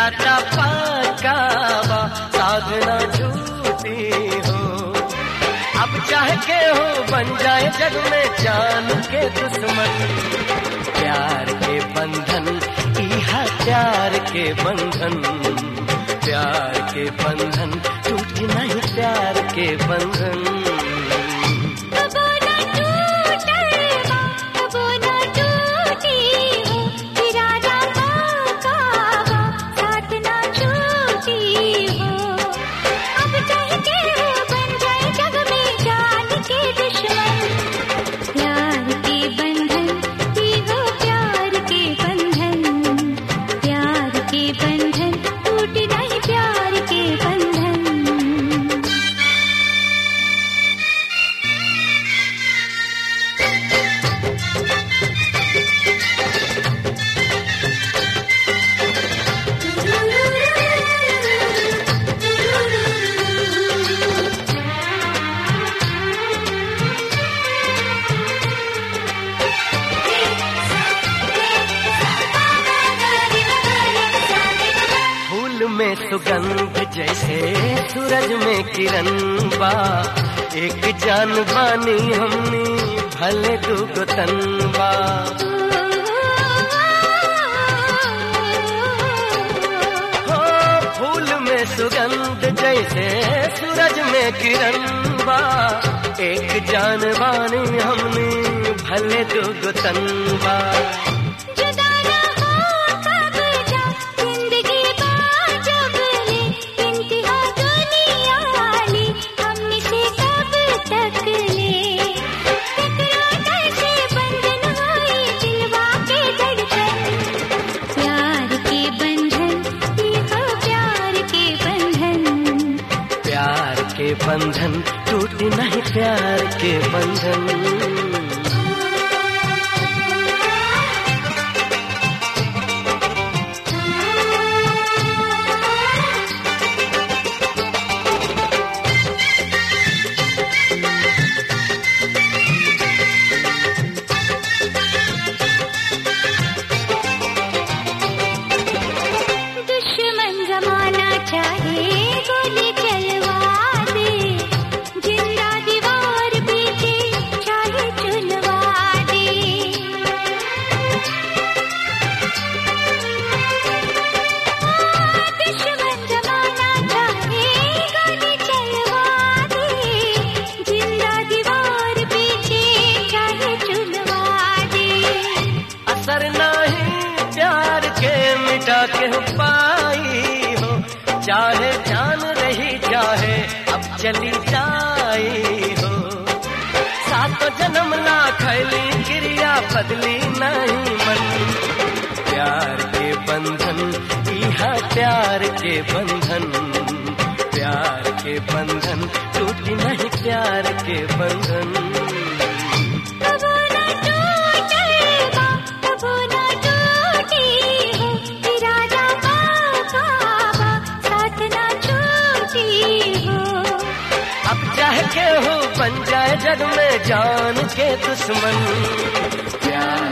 नाता पकावा साधना झूठी हो अब चाह के हो बन जाए जग में जान के दुश्मन प्यार के बंधन इहा प्यार के बंधन प्यार के बंधन टूट नहीं प्यार के बंधन कबो न टूटे बा कबो न टूटी हो इरादा पक्का बा साथ न छूटी हो अब चाह के हो बन जाए जग में जान के दुश्मन प्यार के बंधन ही हो प्यार के बंधन प्यार के बंधन टूट नहीं प्यार के बंधन फूल में सुगंध जैसे सूरज में किरण बा एक जान बानी हमनी भले दुगो तन बा हो फूल में सुगंध जैसे सूरज में किरण बा एक जान बानी हमनी भले दुगो तन बा जुदा न हो कब जा जिंदगी बाजब ले इंतहा दुनिया ली हमने से कब तक ले टकरा कैसे बंधन होए दिलवा के धड़कन प्यार के बंधन ये हो प्यार के बंधन प्यार के बंधन टूट नहीं प्यार के बंधन दुश्मन जमाना चाहे गोली चलवा दे जिंदा दीवार पीछे चाहे चुनवा दे दुश्मन जमाना चाहे गोली चलवा दे जिंदा दीवार पीछे चाहे चुनवा दे असर नहीं प्यार के मिटा के पाई हो चाहे जान रही चाहे अब चली जाई हो सात जन्म ना खैली क्रिया बदली नहीं मन प्यार के बंधन इहा प्यार के बंधन प्यार के बंधन टूटी नहीं प्यार के बंधन कबो न टूटे बा कबो न टूटी हो इरादा पक्का बा साथ न छूटी हो अब चाह के हो बन जाए जग में जान के दुश्मन प्यार